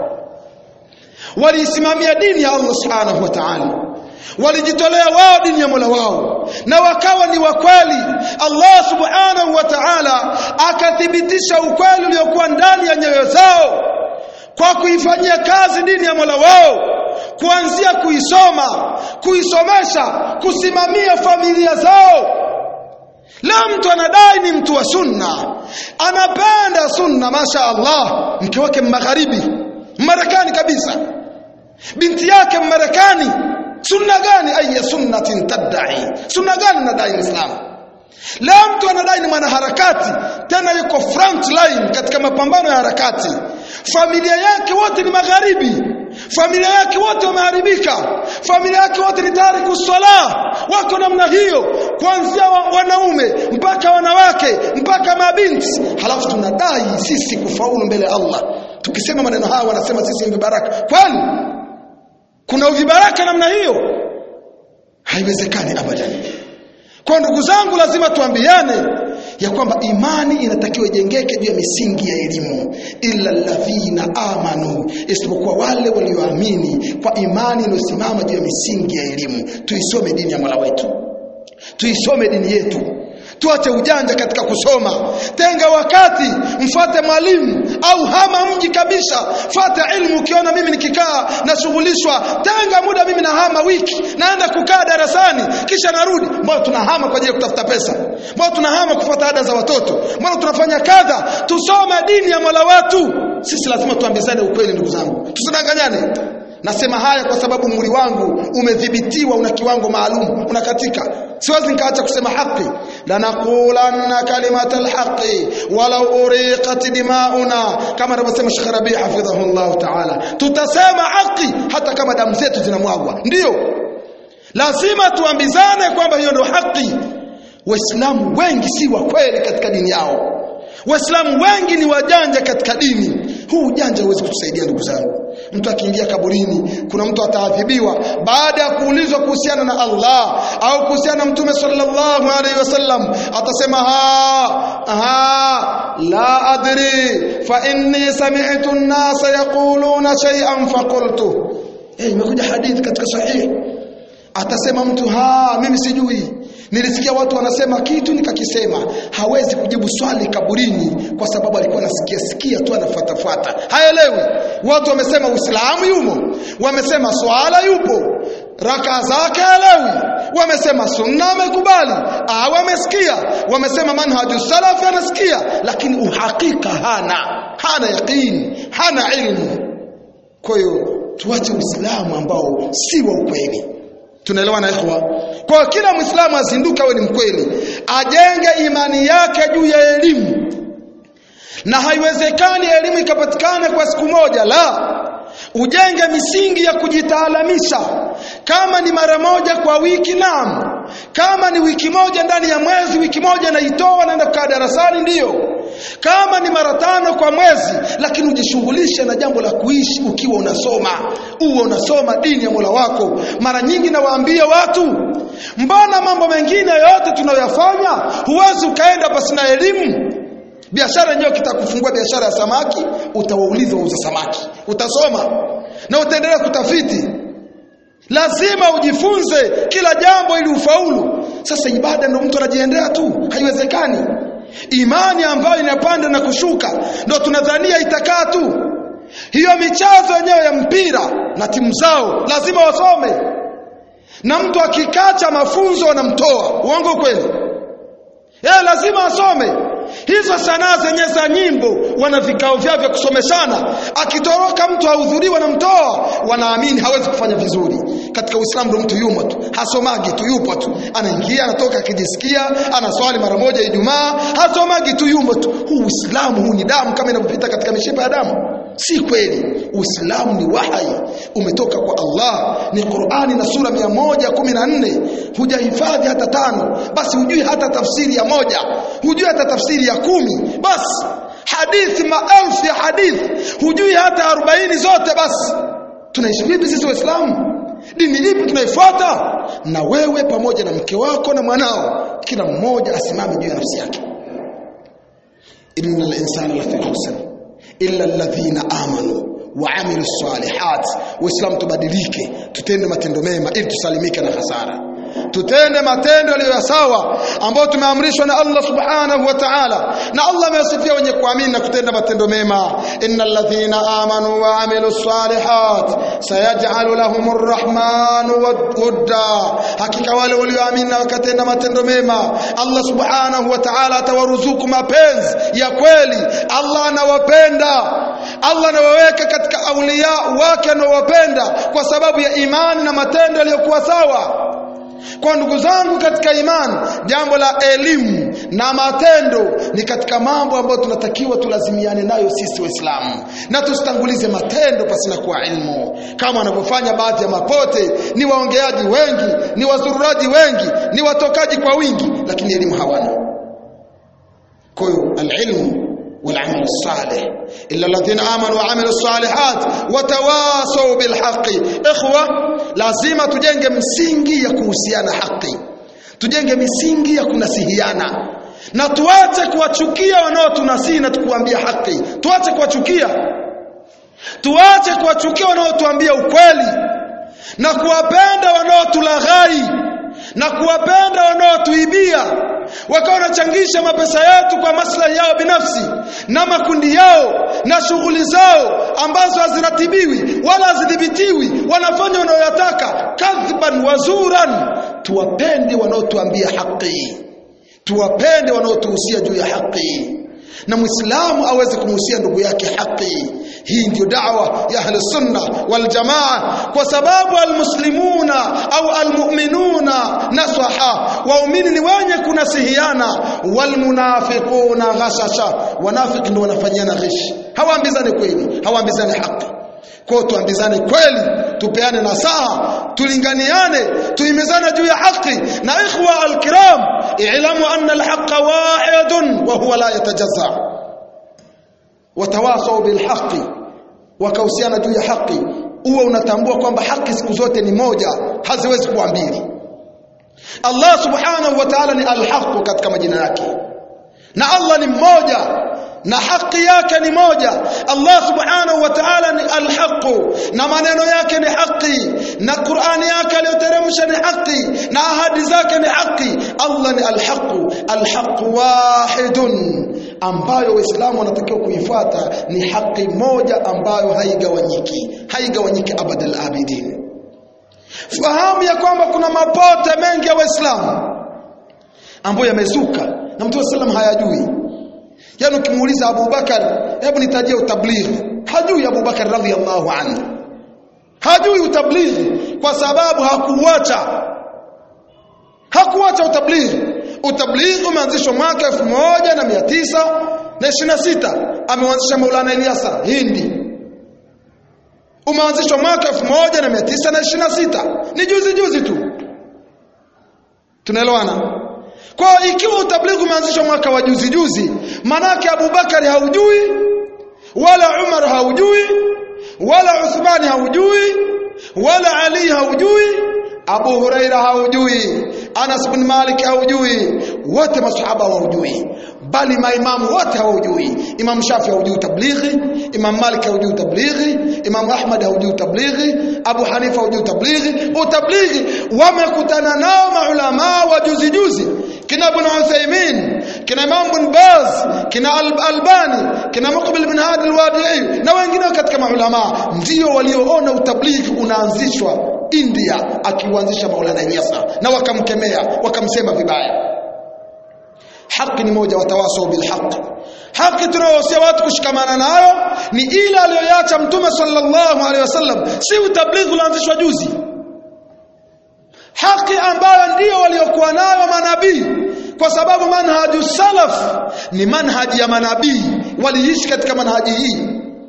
waliisimamia dini ya Allah subhanahu wa ta'ala walijitolea wao dini ya Mola wao na wakawa ni wakweli Allah subhanahu wa ta'ala akathibitisha ukweli uliokuwa ndani ya nyoyo zao kwa kuifanyia kazi dini ya Mola wao kuanzia kuisoma kuisomesha kusimamia familia zao leo mtu anadai ni mtu wa sunna anapenda sunna masha Allah mke wake magharibi Marekani kabisa binti yake Marekani sunna gani aya sunnatin tadai sunna gani nadai Uislamu leo mtu anadai ni mwanaharakati tena yuko front line katika mapambano ya harakati familia yake wote ni magharibi familia yake wote wameharibika familia yake wote ni tayari kuswala wako namna hiyo kuanzia wa, wanaume mpaka wanawake mpaka mabinti halafu tunadai sisi kufaulu mbele ya Allah tukisema maneno haya wanasema sisi ni vibaraka kwani kuna uvibaraka namna hiyo haiwezekani abadan kwa ndugu zangu lazima tuambiane ya kwamba imani inatakiwa ijengeke juu ya misingi ya elimu illa alladhina amanu isipokuwa wale walioamini kwa imani iliyosimama juu ya misingi ya elimu tuisome dini ya Mola wetu tuisome dini yetu tuache ujanja katika kusoma tenga wakati mfate mwalimu au hama mji kabisa fata ilmu ukiona mimi nikikaa nashughulishwa tenga muda mimi nahama wiki naenda kukaa darasani kisha narudi mbona tunahama kwa ajili ya kutafuta pesa mbona tunahama kufuata ada za watoto mbona tunafanya kadha tusome dini ya Mola wetu sisi lazima tuambizane ukweli ndugu zangu tusidanganyane nasema haya kwa sababu mwili wangu umedhibitiwa una kiwango maalum unakatika siwezi nikaacha kusema haki lanaqulanna kalimata alhaqi walau uriqat dimauna kama anavyosema Sheikh Rabi hafidhahullah ta'ala tutasema haki hata kama damu zetu zinamwagwa ndio lazima tuambizane kwamba hiyo ndio haki waislamu wengi si wa kweli katika dini yao waislamu wengi ni wajanja katika dini huu ujanja huwezi kutusaidia ndugu zangu mtu akiingia kaburini kuna mtu ataadhibiwa baada ya kuulizwa kuhusiana na Allah au kuhusiana na mtume sallallahu alaihi wasallam atasema ha ha la adri fa inni sami'tu an-nasa yaquluna shay'an faqultu eh imekuja hadithi katika sahihi atasema mtu ha mimi sijui nilisikia watu wanasema kitu nikakisema hawezi kujibu swali kaburini kwa sababu alikuwa anasikia sikia tu anafuatafuata haelewi watu wamesema uislamu yumo wamesema swala yupo raka zake haelewi wamesema sunna amekubali ah wamesikia wamesema manhaju salaf anasikia lakini uhakika hana hana yaqini hana ilmu kwa hiyo tuache uislamu ambao si wa ukweli tunaelewana ikhwa kwa kila muislamu azinduke awe ni mkweli ajenge imani yake juu ya elimu na haiwezekani elimu ikapatikana kwa siku moja la ujenge misingi ya kujitaalamisha kama ni mara moja kwa wiki naam kama ni wiki moja ndani ya mwezi wiki moja naitoa naenda kukaa darasani ndiyo kama ni mara tano kwa mwezi lakini ujishughulishe na jambo la kuishi ukiwa unasoma uwe unasoma dini ya Mola wako mara nyingi nawaambia watu mbona mambo mengine yote tunayoyafanya huwezi ukaenda pasina elimu biashara yenyewe kitakufungua biashara ya samaki utawauliza wauza samaki utasoma na utaendelea kutafiti lazima ujifunze kila jambo ili ufaulu sasa ibada ndio mtu anajiendea tu haiwezekani imani ambayo inapanda na kushuka ndio tunadhania itakaa tu hiyo michezo yenyewe ya mpira na timu zao lazima wasome na mtu akikacha mafunzo wanamtoa uongo kweli yeye lazima asome hizo sanaa zenye za nyimbo wana vikao vyao vya kusomeshana akitoroka mtu ahudhuriwa na mtoa wanaamini hawezi kufanya vizuri katika uislamu ndo mtu yumo tu hasomagi tu yupo tu anaingia anatoka akijisikia anaswali mara moja ijumaa hasomagi tu yumo tu huu uislamu huu ni damu kama inavyopita katika mishipa ya damu si kweli uislamu ni wahai umetoka kwa Allah ni Qur'ani na sura 114 hujahifadhi hata tano basi hujui hata tafsiri ya moja hujui hata tafsiri ya kumi basi hadithi maelfu ya hadithi hujui hata 40 zote basi tunaishi vipi sisi waislamu dini ipi tunaifuata na wewe pamoja na mke wako na mwanao kila mmoja asimame juu ya nafsi yake innal insana lafi khusr illa alladhina amanu waamilu salihat waislamu tubadilike tutende matendo mema ili tusalimike na hasara tutende matendo yaliyo sawa ambayo tumeamrishwa na Allah subhanahu wa ta'ala na Allah amewasifia wenye kuamini na kutenda matendo mema innal ladhina amanu wa amilu salihat sayaj'alu lahumur rahmanu wadda hakika wale walioamini na wakatenda matendo mema Allah subhanahu wa ta'ala atawaruzuku mapenzi ya kweli Allah anawapenda Allah anawaweka katika aulia wake anawapenda kwa sababu ya imani na matendo yaliyokuwa sawa kwa ndugu zangu katika imani jambo la elimu na matendo ni katika mambo ambayo tunatakiwa tulazimiane nayo sisi waislamu na tusitangulize matendo pasina kuwa ilmu kama wanavyofanya baadhi ya mapote ni waongeaji wengi ni wazururaji wengi ni watokaji kwa wingi lakini elimu hawana kwa hiyo alilmu والعمل الصالح إلا الذين آمنوا وعملوا الصالحات وتواصوا بالحق إخوة lazima tujenge msingi ya kuhusiana haki tujenge misingi ya kunasihiana na tuache kuwachukia wanaotunasihi na tukuambia haki tuache kuwachukia tuache kuwachukia wanaotuambia ukweli na kuwapenda wanaotulaghai na kuwapenda wanaotuibia wakawa wanachangisha mapesa yetu kwa maslahi yao binafsi na makundi yao na shughuli zao ambazo haziratibiwi wala hazidhibitiwi wanafanya wanayoyataka kadhban wazuran tuwapende wanaotuambia haki tuwapende wanaotuhusia juu ya haki na muislamu aweze kumuhusia ndugu yake haki hii ndio da'wa ya ahli sunna wal jamaa kwa sababu almuslimuna au almu'minuna nasaha waumini ni wenye kunasihiana walmunafiquna ghashasha wanafiki ndio wanafanyiana ghishi hawaambizani kweli hawaambizani haki kwa tuambizane kweli tupeane nasaha tulinganiane tuimizane juu ya haki na ikhwa alkiram i'lamu anna alhaqa wahidun wa huwa la yatajazza watawasau bilhaqi wakahusiana juu ya haki uwe unatambua kwamba haki siku zote ni moja haziwezi kuwa mbili Allah subhanahu wa ta'ala ni alhaq katika majina yake na Allah ni mmoja na haki yake ni moja Allah subhanahu wa ta'ala ni alhaq na maneno yake ni haki na Qur'ani yake aliyoteremsha ni haki na ahadi zake ni haki Allah ni alhaq alhaq wahidun ambayo waislamu wanatakiwa kuifuata ni haki moja ambayo haigawanyiki haigawanyiki abadal abidin fahamu ya kwamba kuna mapote mengi ya waislamu ambayo yamezuka na mtume sallam hayajui yani ukimuuliza Abu Bakar hebu nitajie utablighi hajui Abu Bakar radhiallahu anhu hajui utablighi kwa sababu hakuacha hakuacha utablighi utablighi umeanzishwa mwaka 1926 ameanzisha Maulana Ilyasa Hindi umeanzishwa mwaka 1926 ni juzi juzi tu tunaelewana kwa ikiwa utablighi umeanzishwa mwaka wa juzi juzi manake Abubakari haujui wala Umar haujui wala Uthmani haujui wala Ali haujui Abu Huraira haujui Anas bin Malik haujui wote masahaba haujui bali maimamu wote haujui Imam Shafi haujui tablighi Imam Malik haujui tablighi Imam Ahmad haujui tablighi Abu Hanifa haujui tablighi utablighi wamekutana nao maulama wa juzi juzi kina Ibn Uthaymeen kina Imam bin Baz kina Al Albani kina Muqbil bin Hadi al-Wadi'i na wengine katika maulama ndio walioona utablighi unaanzishwa India akiuanzisha Maulana Ilyasa na wakamkemea wakamsema vibaya haki ni moja watawasau bilhaq haki tunayohusia watu kushikamana nayo ni ile aliyoacha mtume sallallahu alaihi wasallam si utablighi ulianzishwa juzi haki ambayo ndiyo waliokuwa nayo manabii kwa sababu manhaju salaf ni manhaji ya manabii waliishi katika manhaji hii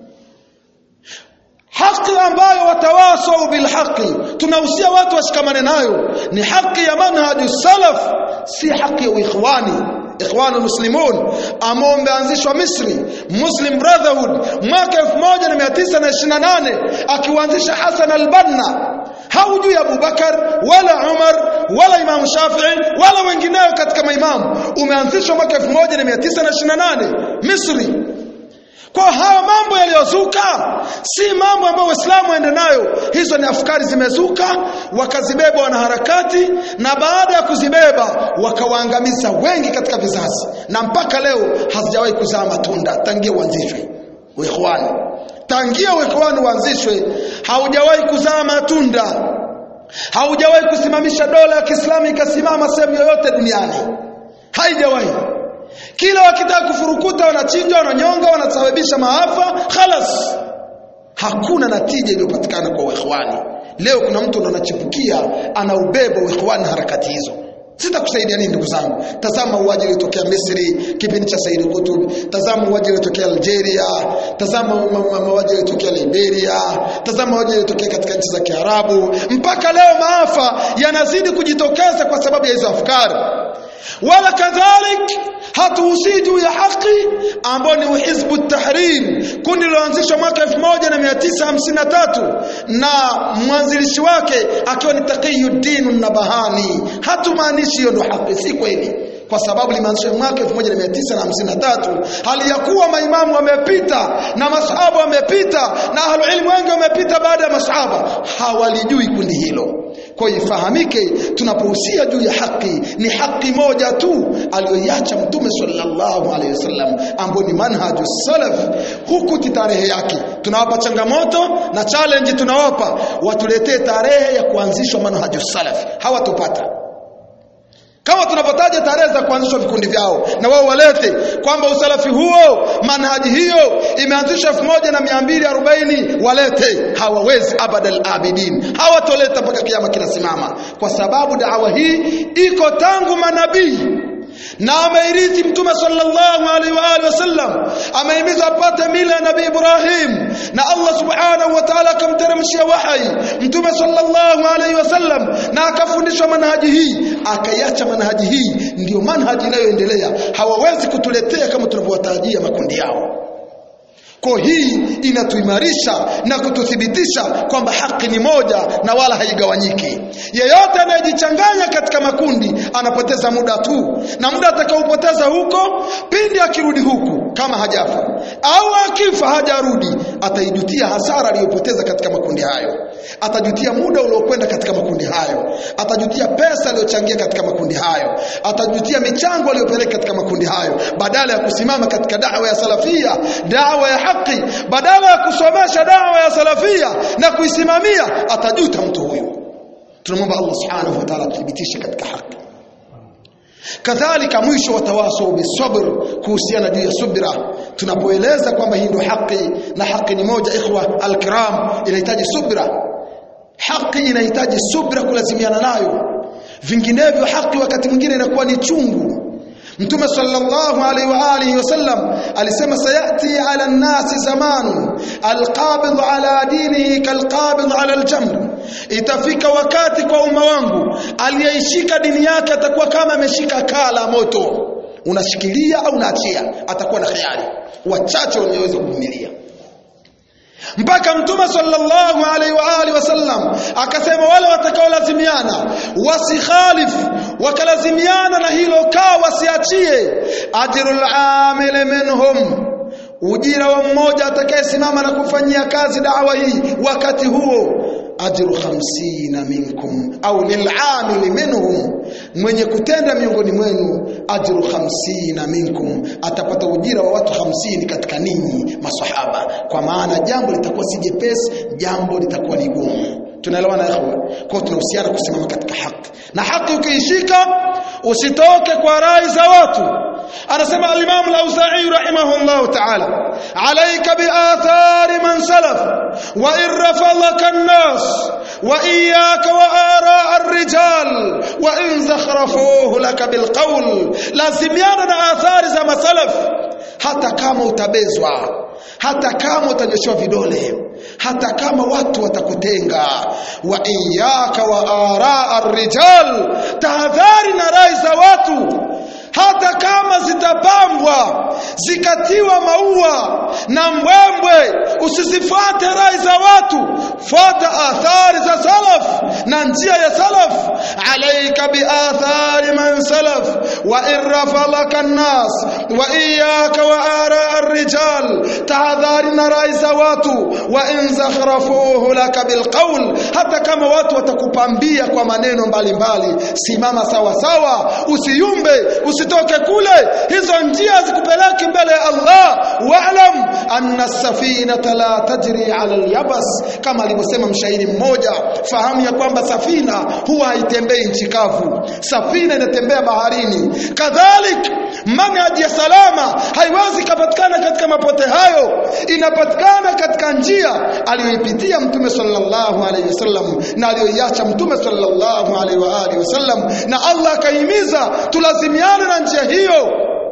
haki ambayo watawasau bilhaqi tunahusia watu washikamane nayo ni haki ya manhaju salaf si haki ya ikhwani ikhwanu muslimun ambao umeanzishwa Misri Muslim Brotherhood mwaka 1928 akiuanzisha Hassan al-Banna haujui Abu Bakar wala Umar wala Imam Shafi'i wala wengineo katika maimamu umeanzishwa mwaka 1928 Misri kwa haya mambo yaliyozuka si mambo ambayo Waislamu waende nayo. Hizo ni afkari zimezuka, wakazibeba wanaharakati, na baada ya kuzibeba wakawaangamiza wengi katika vizazi, na mpaka leo hazijawahi kuzaa matunda tangia uanzishwe uikhwani. Tangia uikhwani uanzishwe haujawahi kuzaa matunda, haujawahi kusimamisha dola ya Kiislamu ikasimama sehemu yoyote duniani, haijawahi kila wakitaka kufurukuta wanachinja wananyonga wanasababisha maafa khalas hakuna natija iliyopatikana kwa ikhwani leo kuna mtu ndo anachipukia anaubeba ikhwani harakati hizo sitakusaidia nini ndugu zangu tazama mauaji yaliyotokea Misri kipindi cha Said Qutb tazama mauaji yaliyotokea Algeria tazama mauaji yaliyotokea Liberia tazama mauaji yaliyotokea katika nchi za Kiarabu mpaka leo maafa yanazidi kujitokeza kwa sababu ya hizo afkari wala kadhalik hatuhusii juu ya haki ambao ni hizbu tahrir kundi liloanzishwa mwaka 1953 na mwanzilishi wake akiwa ni Taqiyuddin Nabahani hatumaanishi hiyo ndo haki si kweli kwa sababu limeanzishwa mwaka 1953 hali ya kuwa maimamu wamepita na masahaba wamepita na ahlul ilmu wengi wamepita baada ya masahaba hawalijui kundi hilo kwa ifahamike tunapohusia juu ya haki ni haki moja tu aliyoiacha mtume sallallahu alaihi wasallam ambayo ni manhaju salaf huku tarehe yake tunawapa changamoto na challenge tunawapa watuletee tarehe ya kuanzishwa manhaju salaf hawatopata kama tunavyotaja tarehe za kuanzishwa vikundi vyao na wao walete kwamba usalafi huo manhaji hiyo imeanzishwa 1240 walete hawawezi abadal abidin hawatoleta mpaka kiama kinasimama kwa sababu dawa hii iko tangu manabii na ameirithi mtume sallallahu alaihi wa alihi wasallam amehimiza apate mila ya nabii Ibrahim na Allah subhanahu wa ta'ala akamteremshia wahai mtume sallallahu alaihi wasallam na akafundishwa manhaji hii akaiacha manhaji hii ndiyo manhaji inayoendelea hawawezi kutuletea kama tunavyowatarajia makundi yao kwa hii inatuimarisha na kututhibitisha kwamba haki ni moja na wala haigawanyiki. Yeyote anayejichanganya katika makundi anapoteza muda tu, na muda atakaopoteza huko, pindi akirudi huku kama hajafa au akifa hajarudi, ataijutia hasara aliyopoteza katika makundi hayo, atajutia muda uliokwenda katika makundi hayo, atajutia pesa aliyochangia katika makundi hayo, atajutia michango aliyopeleka katika makundi hayo, badala ya kusimama katika dawa ya salafia, dawa ya haki, badala ya kusomesha dawa ya salafia na kuisimamia, atajuta mtu huyu. Tunamwomba Allah subhanahu wa ta'ala athibitishe katika haki. Kadhalika mwisho wa tawasaw bisabr, kuhusiana juu ya subira, tunapoeleza kwamba hii ndio haki na haki ni moja, ikhwa alkiram, inahitaji subira. Haki inahitaji subira, kulazimiana nayo, vinginevyo haki wakati mwingine inakuwa ni chungu. Mtume sallallahu alaihi wa alihi wasallam alisema sayati ala nnasi zamanun alqabid ala dinihi kalqabid ala aljamr, itafika wakati kwa umma wangu aliyeishika dini yake atakuwa kama ameshika kaa la moto, unashikilia au unaachia, atakuwa na khiari. Wachache wanaoweza kuvumilia mpaka mtume sallallahu alaihi wa alihi wasallam akasema wale watakaolazimiana wasikhalifu wakalazimiana na hilo kaa wasiachie ajrul amil minhum ujira wa mmoja atakayesimama na kufanyia kazi dawa hii wakati huo ajru khamsina minkum au lilamili minhum mwenye kutenda miongoni mwenu ajru khamsina minkum atapata ujira wa watu hamsini katika ninyi masahaba kwa maana jambo litakuwa si jepesi jambo litakuwa ni gumu tunaelewana ikhwa kwa tunahusiana kusimama katika haki na haki ukiishika usitoke kwa rai za watu anasema al-Imam al-Auza'i rahimahullah ta'ala alayka bi athari man salaf wa in rafadaka an-nas wa iyyaka wa ara ar-rijal wa in zakhrafuhu laka bil qawl lazimiana na athari za masalaf hata kama utabezwa hata kama utanyoshewa vidole hata kama watu watakutenga wa iyyaka wa ara ar-rijal tahadhari na rai za watu hata kama zitapambwa zikatiwa maua na mbwembwe usizifuate rai za watu fuata athari za salaf na njia ya salaf alaika biathari man salaf wa irrafalaka nnas wa iyaka wa ara arrijal tahadhari na rai za watu wa in zakhrafuhu laka bilqawl hata kama watu watakupambia kwa maneno mbalimbali simama sawa sawa usiyumbe usitoke kule hizo njia zikupeleki mbele ya Allah wa'lam anna safinata la tajri ala al-yabas kama alivyosema mshairi mmoja fahamu ya kwamba safina huwa haitembei nchi kavu safina inatembea baharini kadhalik manhaji ya salama haiwezi kupatikana katika mapote hayo inapatikana katika njia aliyoipitia mtume sallallahu alaihi wasallam na aliyoiacha mtume sallallahu alaihi wa alihi wasallam na Allah akahimiza tulazimiane na njia hiyo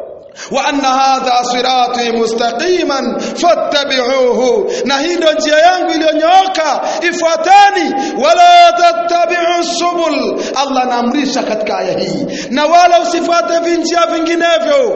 wa anna hadha sirati mustaqiman fattabi'uhu na hii ndio njia yangu iliyonyooka ifuatani wala tattabi'u subul Allah anaamrisha katika aya hii na wala usifuate vinjia vinginevyo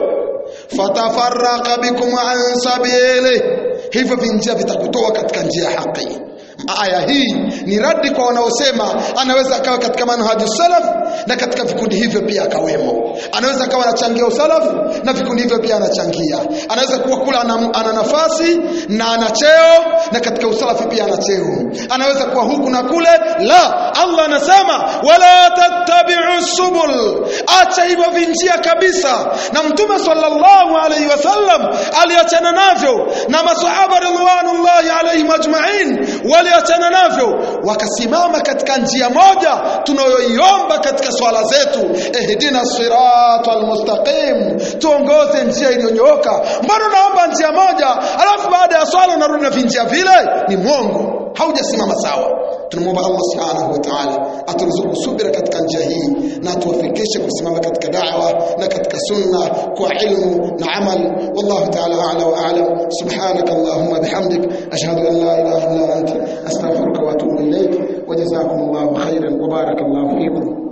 fatafarraqa bikum an sabili hivyo vinjia vitakutoa katika njia ya haki aya hii ni radi kwa wanaosema anaweza akawa katika manhaji salaf na katika vikundi hivyo pia akawemo anaweza akawa anachangia usalafu na vikundi hivyo pia anachangia anaweza kuwa kula ana, ana nafasi na ana cheo na katika usalafi pia ana cheo anaweza kuwa huku na kule la Allah anasema wala tattabi'u subul acha hivyo vinjia kabisa na mtume sallallahu alaihi wasallam aliachana navyo na masahaba ridwanullahi alaihim ajma'in waliachana navyo wakasimama katika njia moja tunayoiomba katika swala zetu ihdina siratal mustaqim tuongoze njia iliyonyooka mbona naomba njia moja alafu baada ya swala unarudi na vinjia vile ni mwongo haujasimama sawa tunamwomba Allah subhanahu wa ta'ala aturuzuku subira katika njia hii na atuwafikishe kusimama katika da'wa na katika sunna kwa ilmu na amal wallahu ta'ala a'la wa a'lam subhanaka allahumma bihamdik ashhadu an la ilaha illa anta astaghfiruka wa atubu ilayk wa jazakumullahu khairan wa barakallahu fikum